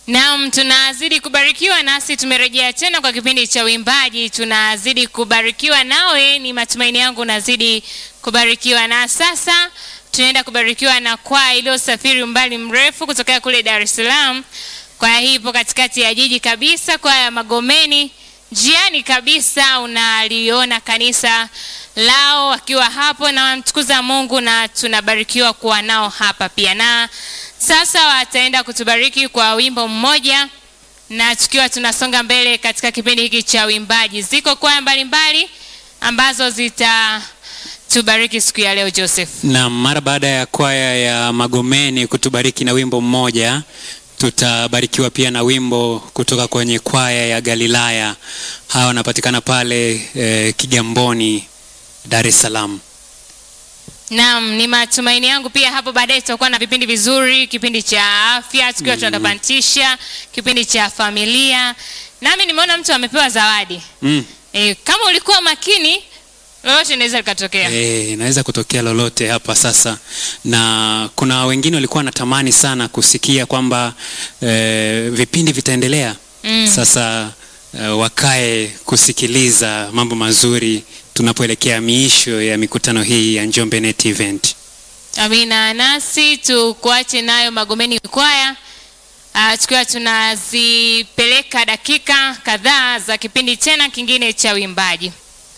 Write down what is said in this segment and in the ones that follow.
Naam, tunazidi kubarikiwa nasi tumerejea tena kwa kipindi cha uimbaji. Tunazidi kubarikiwa nawe, ni matumaini yangu unazidi kubarikiwa. Na sasa tunaenda kubarikiwa na kwaya iliyosafiri umbali mrefu kutokea kule Dar es Salaam. Kwaya hii ipo katikati ya jiji kabisa, kwaya ya Magomeni. Njiani kabisa unaliona kanisa lao wakiwa hapo na wamtukuza Mungu, na tunabarikiwa kuwa nao hapa pia na sasa wataenda kutubariki kwa wimbo mmoja, na tukiwa tunasonga mbele katika kipindi hiki cha uimbaji. Ziko kwaya mbalimbali ambazo zitatubariki siku ya leo, Joseph. Na mara baada ya kwaya ya Magomeni kutubariki na wimbo mmoja, tutabarikiwa pia na wimbo kutoka kwenye kwaya ya Galilaya. Hawa wanapatikana pale eh, Kigamboni, Dar es Salaam. Naam, ni matumaini yangu pia hapo baadaye tutakuwa na vipindi vizuri, kipindi cha afya tukiwa tunatabantisha, kipindi cha familia. Nami nimeona mtu amepewa zawadi. Mm. E, kama ulikuwa makini lolote linaweza likatokea. Eh, inaweza kutokea lolote hapa sasa, na kuna wengine walikuwa wanatamani sana kusikia kwamba eh, vipindi vitaendelea Mm. sasa eh, wakae kusikiliza mambo mazuri tunapoelekea miisho ya mikutano hii ya Njombe Net Event. Amina, nasi tukuache nayo Magomeni kwaya ah, tukiwa tunazipeleka dakika kadhaa za kipindi tena kingine cha uimbaji.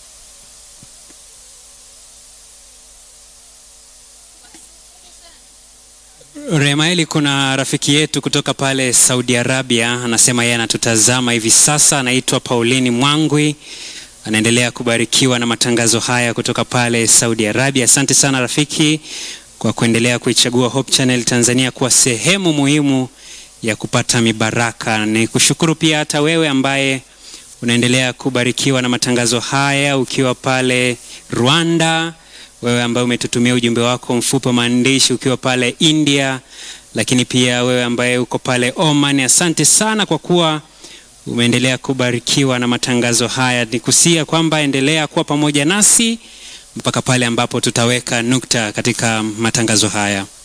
Remaeli, kuna rafiki yetu kutoka pale Saudi Arabia anasema yeye anatutazama hivi sasa, anaitwa Paulini Mwangwi, anaendelea kubarikiwa na matangazo haya kutoka pale Saudi Arabia. Asante sana rafiki kwa kuendelea kuichagua Hope Channel Tanzania kuwa sehemu muhimu ya kupata mibaraka. Ni kushukuru pia hata wewe ambaye unaendelea kubarikiwa na matangazo haya ukiwa pale Rwanda, wewe ambaye umetutumia ujumbe wako mfupi wa maandishi ukiwa pale India, lakini pia wewe ambaye uko pale Oman, asante sana kwa kuwa umeendelea kubarikiwa na matangazo haya. Nikusia kwamba endelea kuwa pamoja nasi mpaka pale ambapo tutaweka nukta katika matangazo haya.